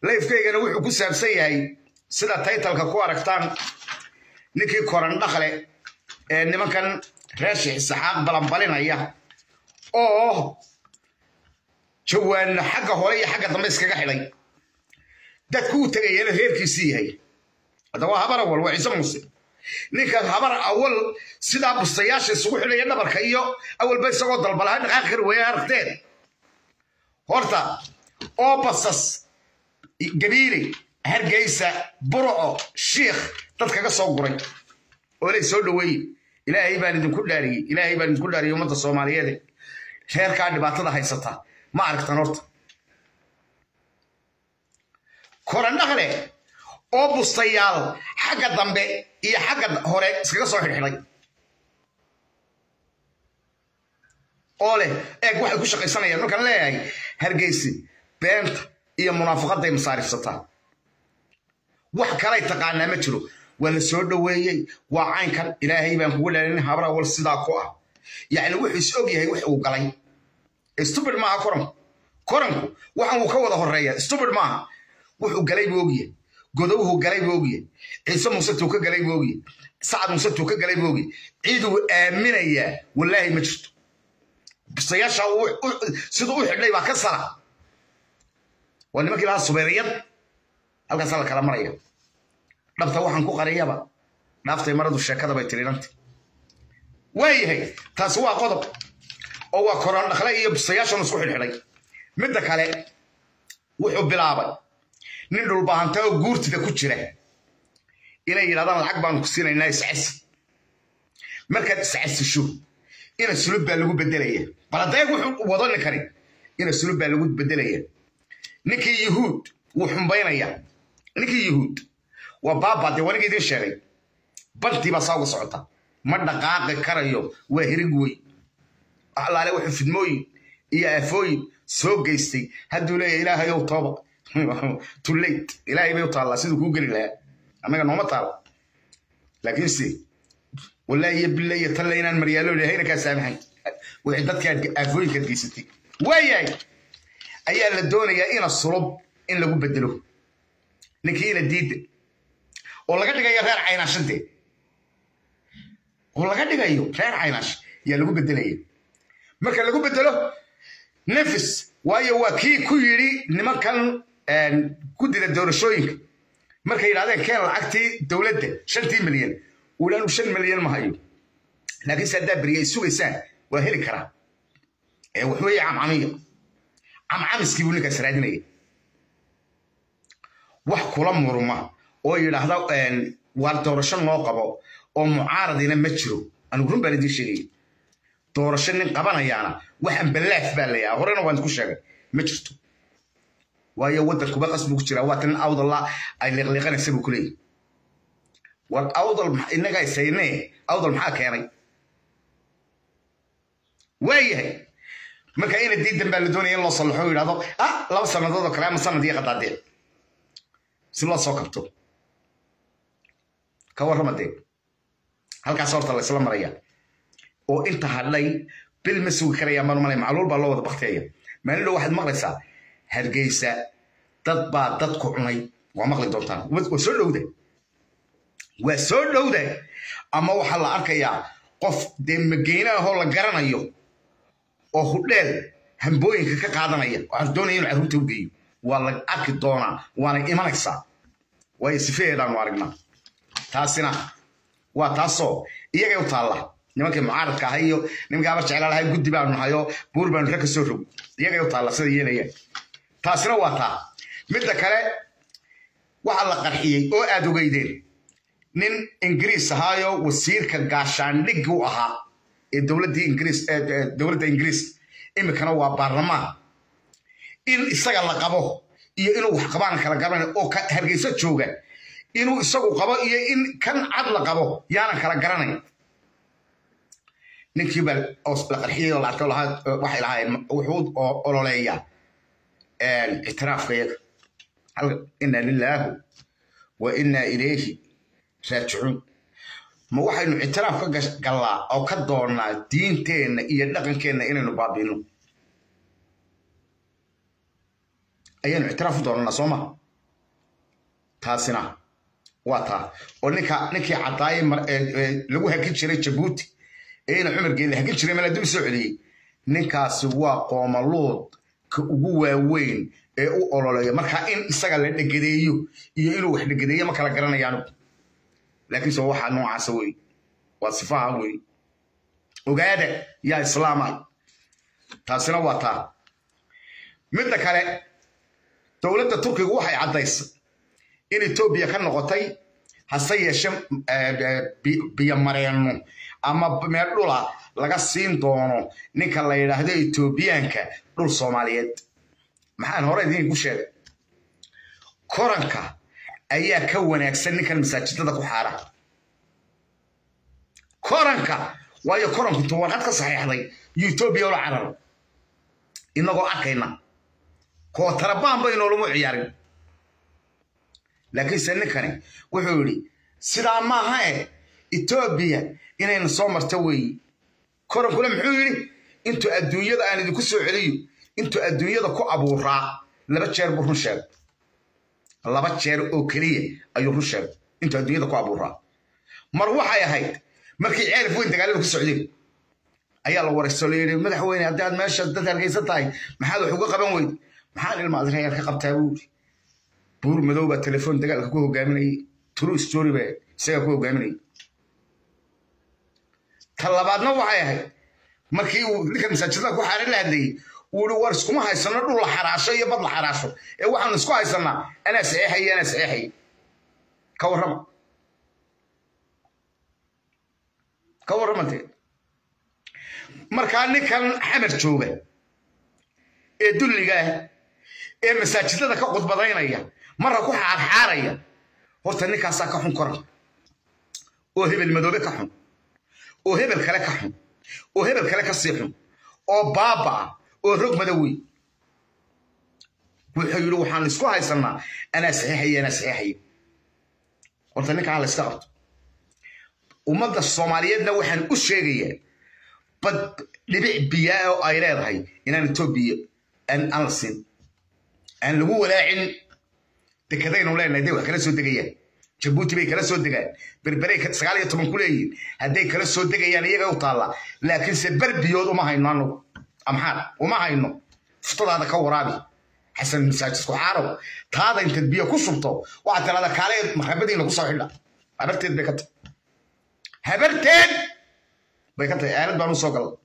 layfkaygana wuxuu ku saabsan yahay sida taytalka ku aragtaan ninkii koran dhaqle ee nimankan reer sheekh saxaaq balanbalinaya oo jawaanna xagga hore iyo xagga dambe iskaga xidhay dadku uu tegayana reerkiisii yahay hadda waa habar awal waa ciise muuse ninka habar awal sidaa bustayaasha isugu xidhaya dhabarka iyo awalba isagoo dalbalaha dhaqaaqi kari weeye aragteen horta oo basas gabiile hargeysa burco shiikh dad kaga soo guray oo lay soo dhoweeye ilaahay baan idinku dhaariyey ilaahay baan idinku dhaariyey ummadda soomaaliyeed reerkaa dhibaatada haysata ma aragtan horta korandhaqle oo bustayaal xagga dambe iyo xagga hore iskaga soo xidhxidhay oo leh eeg waxay ku shaqaysanayaan markaan leeyahay hargeysi beenta iyo munaafaqadday masaarifsataa wax kalay taqaanaa ma jiro waa la soo dhoweeyey waa caynkan ilaahay baan kugu dhalin habar awal sidaa ku ah yacni wuxuu is og yahay wax uu galay stupid maaha koranku koranku waxan uu ka wada horeeya stupid maaha wuxuu galay buu ogyahay godowhu galay buu ogyahay ciise muuse tuu ka galay buu ogyahay sacad muuse tuu ka galay buu ogyahay ciiduu aaminayaa wallaahi ma jirto bisayaasha siduu u xidhay baa ka sara waa nimankii lahaa subeeriyad halkaasaa la kala maraya dhabta waxaan ku qariyaba dhaaftay maradu sheekada bay tirinanta waayahay taasi waa qodob oo waa koraan dhaqle iyo bisayaashan isku xidhxidhay midda kale wuxuu bilaabay nin dhulbaahanta oo guurtida ku jira inay yidhahdaan lacag baanu ku siinaynaa iscasi markaad iscasisho ina sulub baa lagu bedelaya baladeeg wuxuu wado ninkani ina sulub baa lagu bedelaya ninkii yuhuud wuu xumbaynaya ninkii yuhuud waa baaba dee waniga idiin sheegay bantii baa saa uga socota ma dhaqaaqi karayo waa hirig wey alaale wuxuu fidmooyin iyo aafooyin soo geystay hadduu leeyahay ilaahayow tooba too late ilaahay bay u taallaa siduu kuu geli lahaa annaga nooma taala laakiinse wallaahi iyo bille iyo talle inaan maryaalo ilahayna kaa saamaxayn wixii dadka aafooyinkaad geysatay waayahay ayaa la doonayaa ina sulub in lagu bedelo ninkii ina diidda oo laga dhigayo reer caynaashadee oo laga dhigayo reer caynaash yaa lagu bedelaya marka lagu bedelo nefis waayo waa kii ku yidhi nimankan guddida doorashooyinka markay yidhahdeen keen lacagtii dowladda shantii milyan uulaanu shan milyan ma hayo laakiinse haddaa beriya ay sugaysaan waa heli karaa ee waxweeye camcamiya camcamiskii buu ninkaas raadinaya wax kula murma oo yidhaahda waar doorasho noo qabo oo mucaaradina ma jiro anigu run baan idiin sheegaya doorasho nin qabanayaana waxaan ballaaf baa layaha horena waan isku sheegay ma jirto waayo waddankuba qasbu ku jiraa waata nin awdalla ay liqliiqanaysa buu ku leeyahy war awdal innaga isaynee awdal maxaa keenay waayahay marka ina diidan baa la doonaya in loo sallaxo yidhahdo ah laba sannadood oo kale ama sanad iyo qadaadeen si loo soo kabto ka warrama dee halkaas horta laysla maraya oo inta hadhay bil ma sugi karayaan baan malay macluul baa loo wada bakteeya maalin dhow waxaad maqlaysaa hargeysa dad baa dadku cunay waa maqli doontaan waa soo dhowda waa soo dhowda ama waxaa la arkayaa qof dee mageyne ahoo la garanayo oo hudheel hambooyinka ka qaadanaya waxaan doonaya inuu carruurta u geeyo waa la arki doonaa waana imanaysaa waayo sifeheedaanu aragnaa taasina waa taasoo iyagay u taalla nimankii mucaaradka ahay iyo nimankii abar jeclaalahay guddi baanu nahay oo buur baanu rag ka soo rog iyagay u taalla sida yeelayaan taasina waa taa midda kale waxaa la qarxiyey oo aad ogeydeen nin ingiriis ahaayo wasiirka gaashaandhiggi u ahaa ee dowladdii ingiriis dowladda ingiriis iminkana waa baarlamaan in isaga la qabo iyo inuu wax qabaan kala garanay oo hargeyso jooga inuu isagu qabo iyo in kan cad la qabo yaanan kala garanayn ninkii baa la qarxiyey oo la arkay waxay lahaayeen wuxuu ololeeyaa ictiraafka yaga ina lilaahu wa ina ilayhi raajicuun ma waxaynu ictiraaf ka gallaa oo ka doonnaa diinteenna iyo dhaqankeenna inaynu baabiino ayaanu ictiraaf u doonanaa soo maha taasina waa taa oo ninka ninkii cadaaye lagu hakin jiray jabuuti ee ina cumar geelle hakin jiray mala dib soo celiyey ninkaasi waa qoomaluud ka ugu waaweyn ee u ololeeya marka in isaga la dhegadeeyo iyo inuu wax dhegadeeyo ma kala garanayaan laakiinse waxaa noocaasa wey waa sifaha wey ogaada yaa islaama taasina waa taa midda kale dowladda turkigu waxay caddaysay in etoobiya ka noqotay hase yeeshe biyomareenno ama meel dhula laga siin doono ninka la yidhaahdo etoobiyaanka dhul soomaaliyeed maxaan hore idinku sheegay koranka ayaa ka wanaagsan ninkan masaajidada ku xaara koranka waayo koranku intuu warqad ka saxiixday iyo etoobiya ula cararo inagoo arkayna kootarabaan baynoolama ciyaarin laakiinse ninkani wuxuu yidhi sidaa maaha eh etoobiya inayna soo marto weeyi korankuna muxuu yidhi intuu adduunyada aan idinku soo celiyo intuu adduunyada ku abuuraa laba jeer buu run sheegay laba jeer oo keliya ayuu run sheegay intuu adduunyada ku abuuraa mar waxay ahayd markii ceelif weyn dagaalada ku socdeen ayaa la waraysto la yidhi madaxweyne haddii aad meesha dad hargeysan tahay maxaad wax uga qaban weyd maxaan ilma adreyaal ka qabtaa buu yidhi buur madow baa telefoon dagaalka ku hogaaminayay true story baa isagaa ku hogaaminayay ta labaadna waxay ahayd markii uu ninka masaajidada ku xaaran la hadlayey uu ihi war iskuma haysano dhul la xaraasho iyo bad la xaraasho ee waxaanu isku haysanaa anaa saxeexaya anaa saxeexaya ka warrama ka warramante markaa ninkan xamar jooga ee dulliga ah ee masaajidada ka qudbadaynaya marra ku xaarxaaraya horta ninkaasaa ka xun koran oo hebel madoobe ka xun oo hebel kale ka xun oo hebel kale ka sii xun oo baabaa oo rog madowey wuxuu yidhi waxaan isku haysanaa anaa saxiixaya anaa saxiixaya horta ninkaa la iska qabto ummadda soomaaliyeedna waxaan u sheegayaa bad dhibic biyaa oo ay leedahay inaan etoobiya aan la siin aan lagu walaacin dekadaynu leenahay day wax kala soo degayaan jabuuti bay kala soo degaan berberay sagaal iyo toban ku leeyihiin hadday kala soo degayaan iyaga u taalla laakiinse berbiyood uma hayno anagu amxaar uma hayno fuftadaada ka waraabi xasan masaajidku xaarow taada intaad biyo ku shubto waxaad tirahda kaale maxabadiina kusoo xidha habarteed bay ka tahay habarteed bay ka tahay aalad baan u soo galay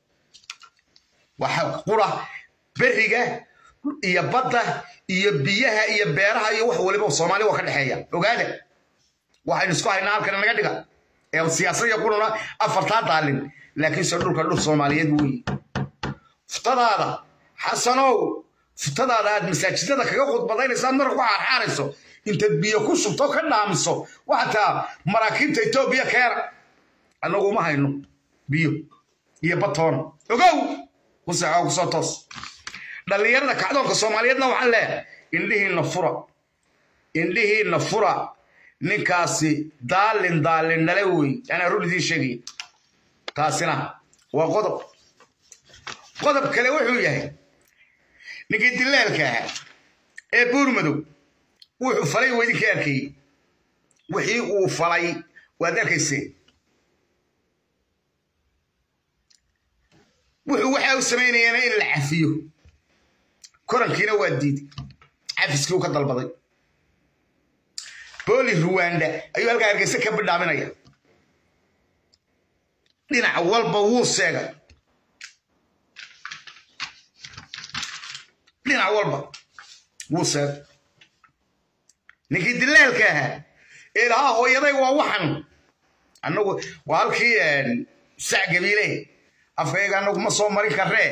waxa qura beriga iyo badda iyo biyaha iyo beeraha iyo wax waliba soomaali waa ka dhexeeya ogaada waxaynu isku haynaa halkan naga dhiga ee siyaasad iyo quruna afartaa daalin laakiinse dhulka dhul soomaaliyeed weeye fuftadaada xasanow fuftadaada aad masaajidada kaga khudbadaynaysaad marka ku xaarxaarayso intaad biyo ku shubto ka dhaamiso waxaa taa maraakiibta etoobiya keena annagu uma hayno biyo iyo batoona ogow ku seexoo kusoo toos dhallinyarada kacdoonka soomaaliyeedna waxaan leeyahay indhihiinna fura indhihiinna fura ninkaasi daalin daalin dhale wey anaa run idiin sheegaya taasina waa qodob qodob kale wuxuu yahay ninkii dilaalka ahaa ee buur madow wuxuu falay waa idinkii arkayey wixii uu falay waad arkayseen wuxuu waxa u samaynayaana in la cafiyo korankiina waa diiday cafiskii uu ka dalbaday booli ruwanda ayuu halkaa hargeysa ka bidhaaminaya dhinac walba wuu seegay dhinac walba wuu seegay ninkii dilaalka ahaa ee lahaa hooyaday waa waxan annagu waa halkii sac gabiile afkayaga annagu ma soo marin karree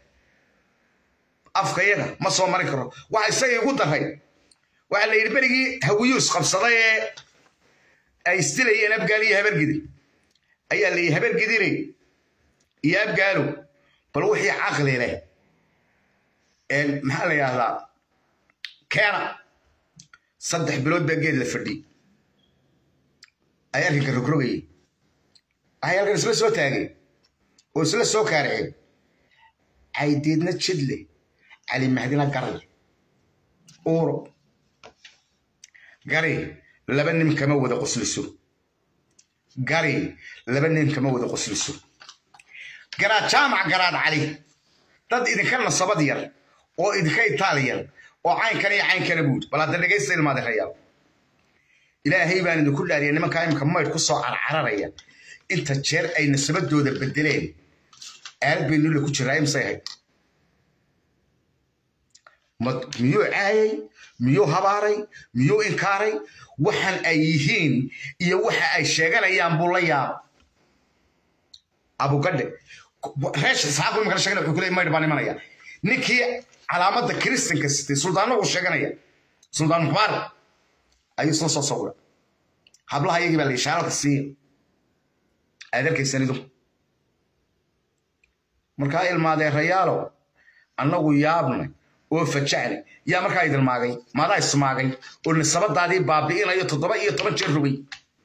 afkayaga ma soo marin karo waxa isaga igu daray waxaa la yidhi berigii hawiyuus qabsaday ee ay isdilayeen abgaal iyo habargidi ayaa la yidhi habargidine iyo abgaalo bal wixii caqli leh maxaa la yidhahdaa keena saddex bilood baa geed la fadhiyey ay arrinka rogrogayay waxay halkan isla soo taageen oo isla soo kaaraceen caydeedna jidle cali mahdina garle uuro gari laba nin kama wada qosliso gari laba nin kama wada qosliso garaad jaamac garaad cali dad idinka nasabad yar oo idinka itaali yar oo caynkan iyo caynkana buud bal hadda dhegaysta ilmaade rayaal ilaahay baan idinku dhaariya nimankaa imika maydh ku soo carcararaya inta jeer ay nasabadooda bedeleen aalad bay nulle ku jiraa imsay ahayd miyuu caayay miyuu habaaray miyuu inkaaray waxaan ay yihiin iyo waxa ay sheeganayaan buu la yaaba abugadhe reesha isxaaqu imikana sheegana wuxuu kuleeyay maydh baan imanaya ninkii calaamadda kiristanka sitay suldaanna uu sheeganaya suldaan muxbaar ayuu isla soo sawira hablaha iyagii baa la ishaaradka siiya aad arkaysan idu markaa ilmaadeerayaalo annagu yaabnay oo fajacnay yaa markaa idilmaagay maadaa ismaagay oo nisabadaadii baabi'inayo toddoba iyo toban jeer rogay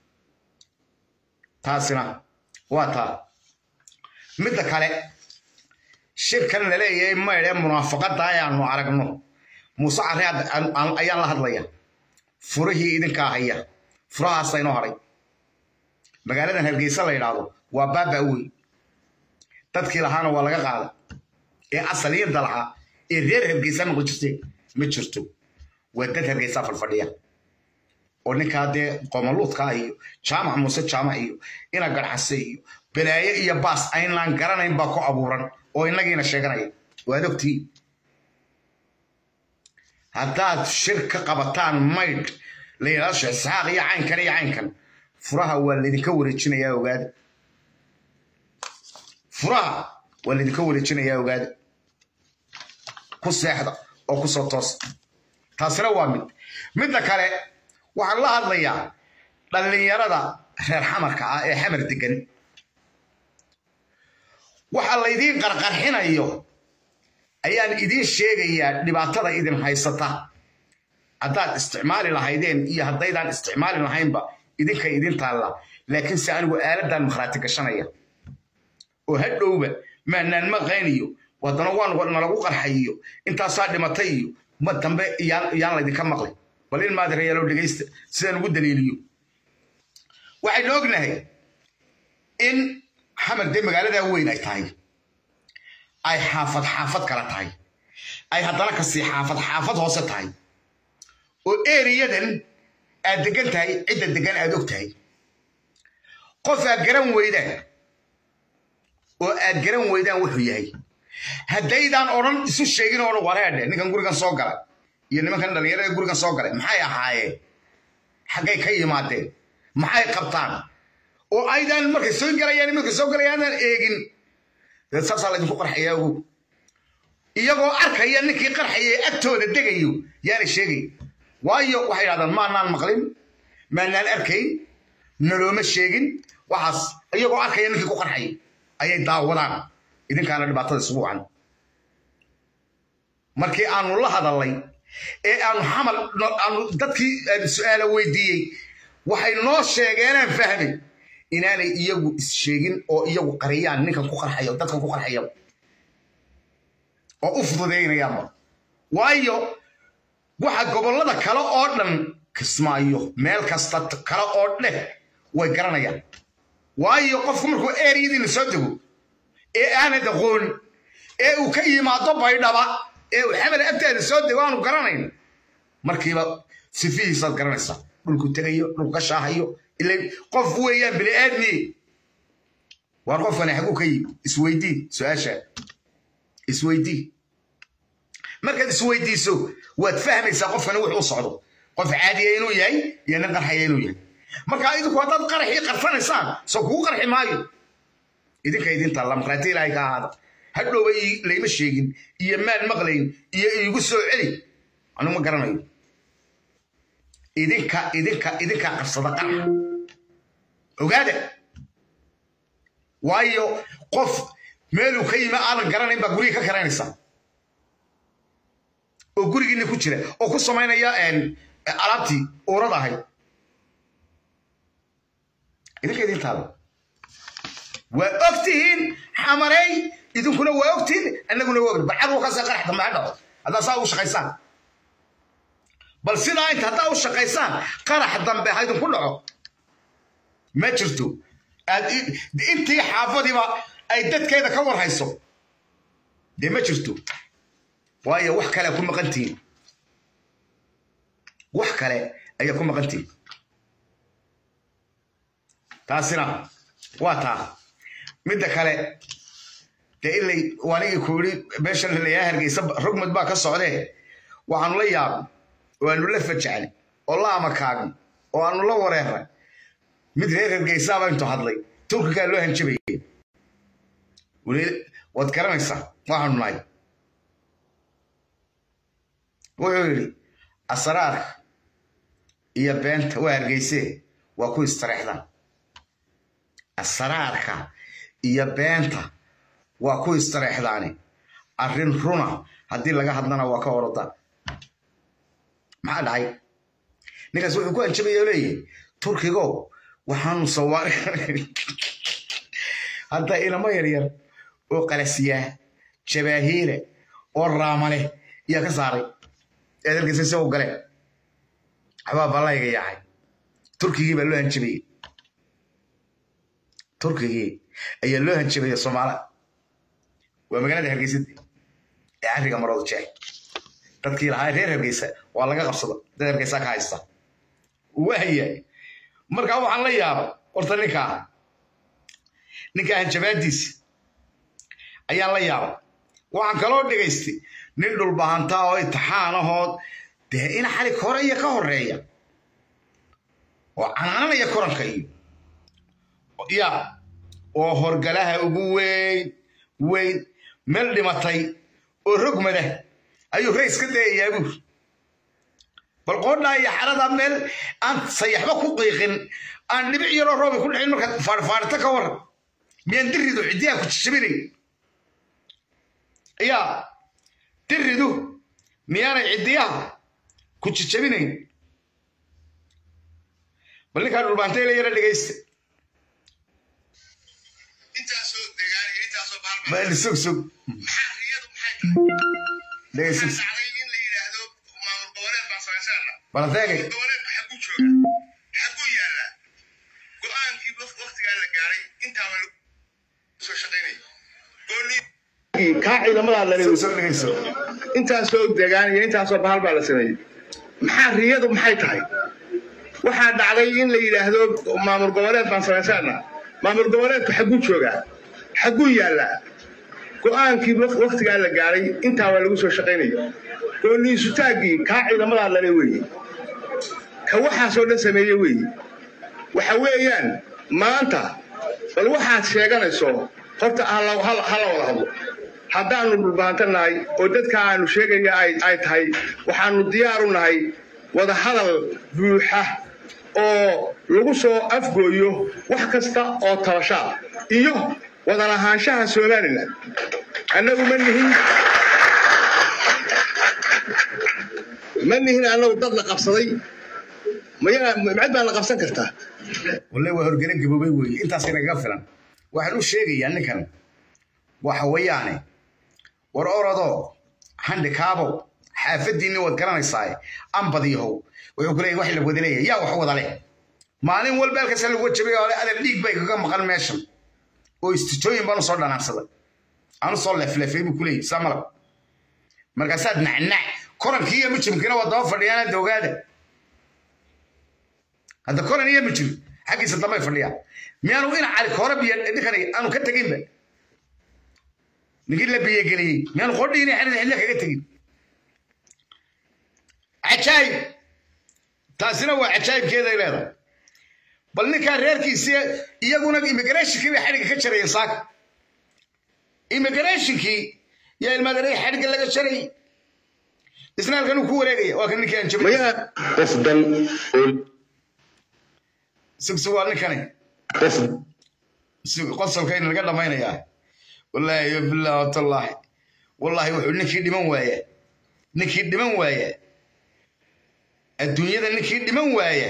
taasina waa taa midda kale shirkan la leeyahay maydh ee munaafaqadda ayaanu aragno muuse carre ayaan la hadlaya furihii idinkaa haya furahaasa inoo hadhay magaaladan hargeysa la yidhaahdo waa baaba wey dadkii lahaana waa laga qaada ee asaliyada lahaa ee reer hargeysa noqon jirte ma jirto waa dad hargeysa fadfadhiya oo ninkaa dee qomaluudka iyo jaamac muuse jaamac iyo ina garcase iyo balaaye iyo baas aynaan garanayn baa ku abuuran oo inagiina sheeganaya waad ogtii haddaad shir ka qabataan maydh la yidhahdo sheekh isxaaq iyo caynkan iyo caynkan furaha waa laydinka wareejinayaa ogaada furaha waa laydinka wareejinayaa ogaada ku seexda oo ku soo toosa taasina waa mid midda kale waxaan la hadlayaa dhallinyarada reer xamarka ah ee xamar degan waxa laydiin qarqarxinayo ayaan idiin sheegayaa dhibaatada idin haysata haddaad isticmaali lahaydeen iyo haddaydaan isticmaali lahaynba idinka idin taalla laakiinse anigu aaladan makhraati gashanaya oo hadhowba maanaan maqayniyo haddana waan nalagu qarxayiyo intaasaa dhimatay iyo ma dambe yaan laydinka maqlay bal in maadirayaalow dhegaysta sidaan ugu daliiliyo waxaynu ognahay in xamar dee magaaladaa weyn ay tahay ay xaafad xaafad kala tahay ay haddana kasii xaafad xaafad hoose tahay oo eriyadan aad degan tahay cidda degan aad og tahay qof aad garan weydaan oo aad garan weydaan wuxuu yahay haddaydaan odhan isu sheegin oo dhan wareedhe ninkan gurigan soo galay iyo nimankan dhallinyarada gurigan soo galay maxay ahaayeen xaggay ka yimaadeen maxay qabtaan oo aydaan markay soo galayaan markay soo galayaanaan eegin dee saasaa laydinku qarxayaa ogow iyagoo arkaya ninkii qarxaya ee agtooda degayo yaana sheegay waayo waxay yidhahdaan maanaan maqlin maanaan arkayn nalooma sheegin waxaas iyagoo arkaya ninkii ku qarxaya ayay daawadaan idinkaana dhibaatada isugu wacan markii aanu la hadalnay ee aanu xamal aanu dadkii su-aala weydiiyey waxay noo sheegeenaan fahmay inaanay iyagu is-sheegin oo iyagu qariyaan ninkan ku qarxaya dadkan ku qarxaya oo u fududaynayaanba waayo waxa gobollada kale oo dhan kismaayo meel kasta kale oo dheh way garanayaan waayo qofku markuu eeriyadiina soo dego ee aanad aqoon ee uu ka yimaado baydhaba ee uu xamar agtaada soo dego aanu garanayn markiiba sifihiisaad garanaysaa dhulku tegayo dhulku ka shaahayo ila qof weeyaan bini aadmi waar qofkani xaguu ka yimi isweydii su-aasha isweydii markaad isweydiiso waad fahmaysaa qofkani wuxuu socdo qof caadiya inuu yahay iyo nin qarxaya inuu yahay marka idinku haddaad qaraxii qarfanaysaan soo kugu qarxi maayo idinka idinta lamqraati ilaahay ka ahaada hadhowba layma sheegin iyo maan maqlayn iyo iigu soo celi anigu ma garanayo idinka idinka idinkaa qabsada qarax ogaada waayo qof meeluu ka yimi aadan garanayn baa guriga ka karanaysaa oo gurigiina ku jira oo ku samaynaya alaabtii uurad ahayd idinka idintaada waa og tihiin xamarey idinkuna waa ogtihiin annaguna waa ogni barcad wakaasa qarax dambe ha dhaco haddaa saa ugu shaqaysaan bal sidaa inta haddaa u shaqaysaan qarax dambe ha idinku dhaco ma jirto intii xaafadiiba ay dadkeeda ka warhayso dee ma jirto waayo wax kale ku maqantihiin wax kale ayaa ku maqantihiin taasina waa taa midda kale dee ilay wanigii ku yidhi meeshan lalayaa hargeysa rugmad baa ka socdee waxaanu la yaabay oo aanu la fajacnay oo la amakaagay oo aanu la wareeray mid reer hargeysaaba intuu hadlay turkigaa loo hanjabayay waad garanaysaa waxaanu nahay wuxuu yidhi asraarka iyo beenta waa hargeysee waa ku istareexdaan asraarka iyo beenta waa ku istareexdaani arrin runa haddii laga hadlana waa ka orodaa maxaa dhacay ninkaas wuxuu ku hanjabaya oo leeyahy turkigo waxaanu sawaari hadda ilamo yaryar oo qalasiyaa jabaahiire oo raamale yaa ka saaray eed arkaysa isagoo gale waxbaa ballayga yaacay turkigii baa loo hanjabayey turkigii ayaa loo hanjabaya soomaala waa magaalada hargeysada ee arriga marooda jeex dadkii lahaa reer hargeysa waa laga qabsada dad hargeysa ka haysta waaya markaa waxaan la yaabay horta ninkaa ninkaa hanjabaadiisa ayaan la yaabay waxaan kaloo dhegaystay nin dhulbahantaa oo intixaanahood dee in xali hore iyo ka horeeya oo canaananaya koranka iyo ya oo horgalaha ugu weyn weyn meel dhimatay oo rogmada ayuu rays ka dayayaa buur bal qoodhaa iyo xarada meel aan sayaxba ku qiiqin aan dhibic yaroo roobi ku dhicin markaad faarfaarita ka waran miyaan diridu ciddiyaa ku jijabinay yaa diridu miyaanay ciddiyaha ku jijabinayn bal ninkaa dhulbaantay la yara dhegaysta bal sug sug dhegaysug bal adeegay kaa ciidamadaa la sug sug dhegayso intaasoo degaan iyo intaasoo bahal baa la sameeyey maxaa riyadu maxay tahay waxaa dhacday in la yidhaahdo maamul goboleed baan samaysaana maamul goboleedku xagguu joogaa xagguu yaallaa go'aankii waktigaa la gaaray intaa waa lagu soo shaqaynaya gooniisutaaggii kaa ciidamadaa lale weeye ka waxaasoo dhan sameeye weeye waxa weeyaan maanta bal waxaad sheeganayso horta hala wada hadlo haddaannu dhulbahanto nahay oo dadka aanu sheegaya ay tahay waxaannu diyaaru nahay wada hadal buuxa oo lagu soo afgooyo wax kasta oo tabashaa iyo wada lahaanshaha somalilan annagu ma nihin ma nihin annagu dad la qabsaday mcid baa la qabsan kartaa walle waa horgele gaboobay weeye intaas inagaga filan waxaan u sheegayaa ninkan waxa weeyaane war orodoo handikaabow xaafadiinni waad garanaysaa ambadiyahow wuxuu ku leeyahy wax la wada leeyahay yaa wax wada leh maalin walba halkaasa lagu jabay oo adal dhiig bay kaga maqan meeshan oo istijooyin baan usoo dhanaansaday aan usoo leefleefay buu ku leeyahy saa malab markaasaad nacnac korankii iyo mijimkiina waa daba fadhiyaan ogaada hadda koran iyo mijim xaggiisa dambay fadhiyaan miyaanu ina cali koora biyo ninkan aanu ka teginba ninkii la biyogeliyey miyaanu qodhiina xerida xilliya kaga tegin cajaayib taasina waa cajaayibkeeday leedahay bal ninkaa reerkiisii iyaguna immigrationkii bay xadhigga ka jarayeen saaka immigrationkii yaa ilmaadaray xadhigga laga jarayay isna halkan uu ku wareegaya waa kan ninkii aan jabay mayaa qof dan oo sugsug waa ninkani qof qosolkayna laga dhammaynayaa wallaahi yo billah watallaahi wallaahi wuxuu ninkii dhiman waaya ninkii dhiman waaya adduunyada ninkii dhiman waaya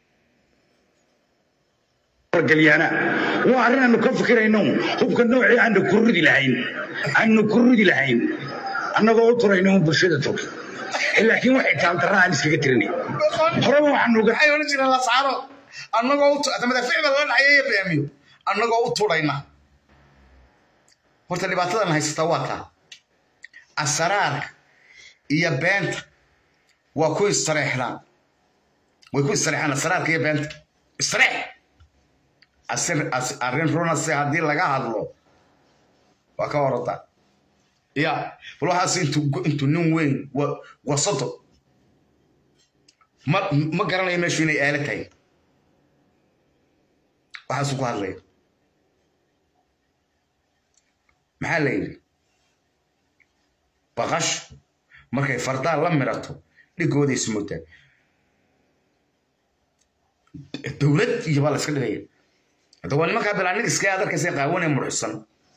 galyaana waa arrin aanu ka fikirayno hubka noocii aanu ku ridi lahayn aanu ku ridi lahayn annagoo u turayno un bulshada tog laakiin waxay taantarra aan iskaga tirinay horeba waxaan uga maxay odhan jireen lascaaro annagoo u tu- madaafiic baa lala dhacayeeyo beemiyo annagoo u tudhayna horta dhibaatadan haysata waa taa asaraarka iyo beenta waa ku istareexdaan way ku istareexaan asraarka iyo beenta istareex asir as- arrin runase haddii laga hadlo waa ka orada ya bal waxaas intuu intuu nin weyn wa- wasato ma ma garanayo meeshu inay aala tahay waxaasuu ku hadlaya maxaa la yidhi baqashu markay fardaa la mirato dhigooday ismoodaa dowlad iyo baa la iska dhigaya hadda waa nimankaa bilaanigiska aad arkaysa qaawanee murxisan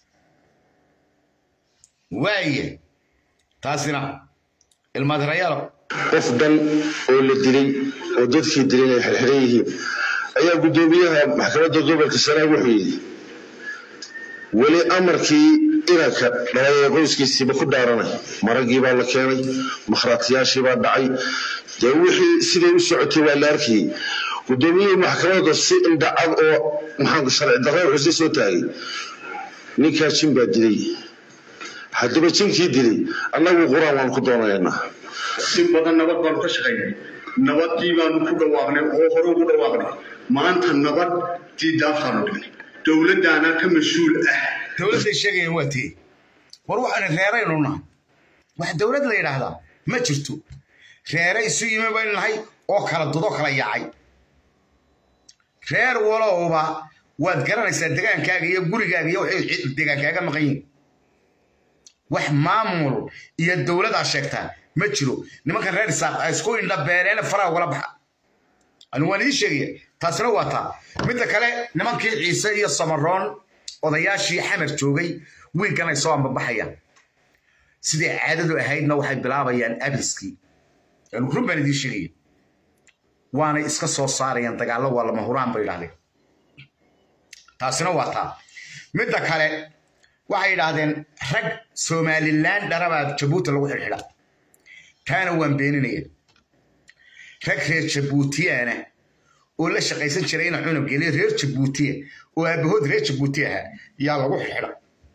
waaye taasina ilmaadirayaalo qof dhan oo la dilay oo dadkii dilay ay xirxiran yihiin ayaa guddoomiyaha maxkamadda gobolka sanaag wuxuu yidhi weli amarkii inanka dhalay ee qoyskiisiiba ku dhaaranay maraggii baa la keenay makhraatiyaashii baa dhacay dee wixii siday u socotay waa la arkayey guddoomiyihii maxkamadda si indhacad oo maxaanku sharci darro wuxuu soo taagay ninkaa jin baa dilay haddaba jinkii dilay annagu qur-aan waan ku doonaynaa si badan nabad baanu ka shaqaynay nabadii baanu ku dhawaaqnay oo hore ugu dhawaaqnay maanta nabadii daafaanu dhignay dowladdaana ka mas-uul ah dowladday sheegayaan waa tee war waxaan reeraynu nahay wax dowlad la yidhaahdaa ma jirto reere isu yimi baynu nahay oo kala dudo kala yaacay reer walowba waad garanaysaa degaankaaga iyo gurigaaga iyo waxay degaankaaga maqan yihiin wax maamul iyo dowladaa sheegtaa ma jiro nimankan reer isaaq ay isku indhabeereene faraha ugala baxa anigu waan idiin sheegaya taasina waa taa midda kale nimankii ciise iyo samaroon odayaashii xamar joogay wiiggan ay soo ambabaxayaan sidai caadadu ahaydna waxay bilaabayaan abiskii anigu run baan idiin sheegaya waanay iska soo saarayaan dagaallo waa lama huraan bay idhahdeen taasina waa taa midda kale waxay yidhaahdeen rag somalilan dharabaa jabuuti lagu xidhxidha taana waan beeninaya rag reer jabuutiyana oo la shaqaysan jiray ina cunug geliya reer jabuutiya oo aabahood reer jabuuti ahaa yaa lagu xidhxidha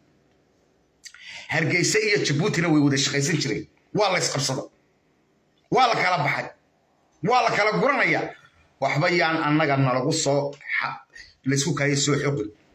hargeysa iyo jabuutina way wada shaqaysan jireen waa la isqabsada waa la kala baxay waa la kala guranaya waxba yaan annaga nalagu soo laysku kaaya soo xoqin